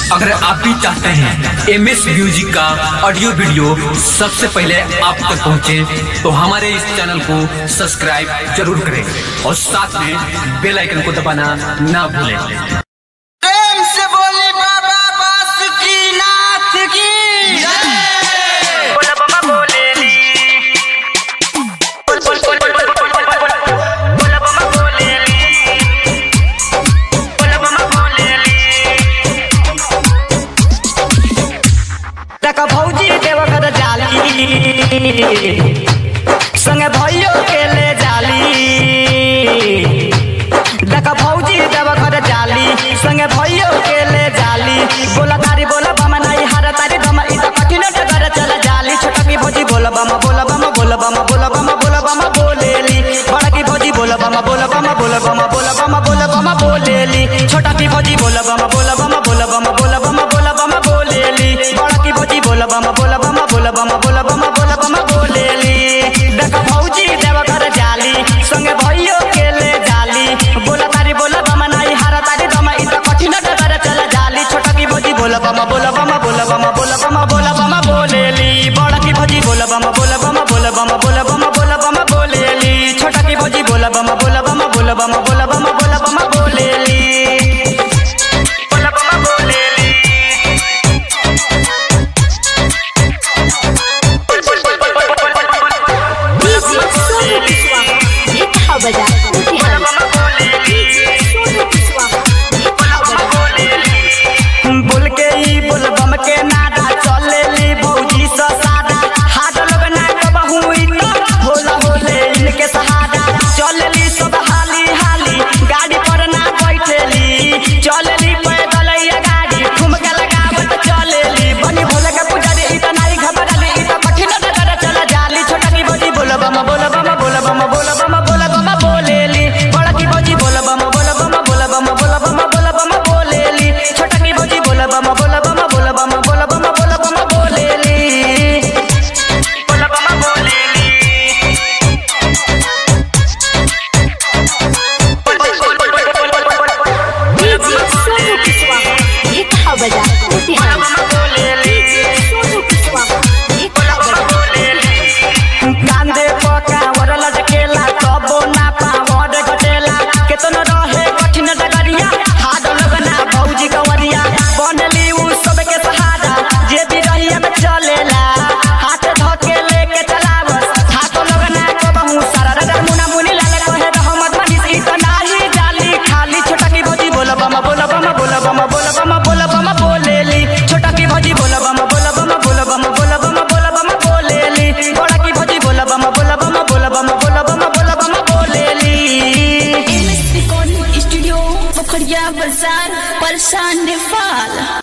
अगर आप भी चाहते हैं एम एस म्यूजिक का ऑडियो वीडियो सबसे पहले आप तक पहुंचे, तो हमारे इस चैनल को सब्सक्राइब जरूर करें और साथ में बेल आइकन को दबाना ना भूलें प्रेम से बोले बाबा बासुकीनाथ की बोला बाबा बोलेली बोल बोल बोल बोल बोल बोल बोल बोल बोल बोला बाबा बोलेली बोला बाबा बोलेली तक भौजी देवघर जाली संगे भैयो के ले जाली देखा भौजी देवघर जाली संगे भैयो के ले जाली बोला तारी बोला बम नहीं हारा तारी दम इ त कठिन डगर चल जाली छोटा की भौजी बोला बम बोला बम बोला बम बोला बम बोला बम बोलेली बड़ा की भौजी बोला बम बोला बम बोला बम बोला बम बोला बम बोलेली छोटा की भौजी बोला बम बोला बम बोला बम बोला बम बोला बम बोलेली बड़ा की भौजी बोला बम बोला बम बोला बम बोला बम बोला बम बोलेली देखा भौजी देवघर जाली संगे भैयो के ले जाली बोला तारी बोला बम नहीं हारा तारी दम इ त कठिन डगर चल जाली छोटा की भौजी बोला बम बोला बम बोला बम बोला बम बोला बम बोलेली बड़ा की भौजी बोला बम बोला बम बोला बम बोला बम बोला बम बोलेली छोटा की भौजी बोला बम बोला बम बोला बम बोला बम बोला बम बोलेली बोला बम बोलेली बोल बोल बोल बोल बोल बोल बोल बोल डीजे सोनू कुशवाहा ये कहा बजा बोला बम बोलेली डीजे सोनू कुशवाहा ये कहा बजा बोल के ई बोल बम के नादा चलेली भौजी स सादा हाथ लोग ना कबहू ई त होला होले इनके सहारा चलेली सब हाली हाली गाड़ी पर ना बैठेली चलेली पैदल या गाड़ी ठुमका लगावत चलेली बनी भोले के पुजारी ई त नाई घबराली ई त कठिन डगर चल जाली छोटा की भौजी बोल बम बोल बम बोल बम बोल बम बोल बम बोलेली बड़ा की भौजी बोल बम बोल बम बोल बम बोल बम बोल बम बोलेली छोटा की भौजी बोल बम बोल बम बोल बम बोल बम बोल बम बोलेली बोल बम बोलेली बोल बोल बोल बोल बोल बोल बोल बोल डीजे सोनू कुशवाहा ये कहा बजा बोल बम बोलेली डीजे सोनू कुशवाहा ये कहा बजा कांदे पका वर लटकेला तबो ना पावर घटेला केतनो रहे कठिन डगरिया हाड लगना भौजी कवरिया बनली उ सबके सहारा जे भी रहिया में चलेला हाथ धके लेके चलावस हाथ लगना कबहू सारा रगर मुना मुनी लाल कहे रहमत मनीष ई त नाही जाली खाली छोटा की भौजी बोल बम बोल बम बोल बम बोल बम बोल बम बोलेली छोटा की भौजी बोल बम बोल बम बोल बम बोल बम बोल बम बोलेली बड़ा की भौजी बोल बम बोल बम बोल बम बोल बम बोल बम बोलेली एमएस रिकॉर्डिंग स्टूडियो पोखरिया बाजार परेशान नेपाल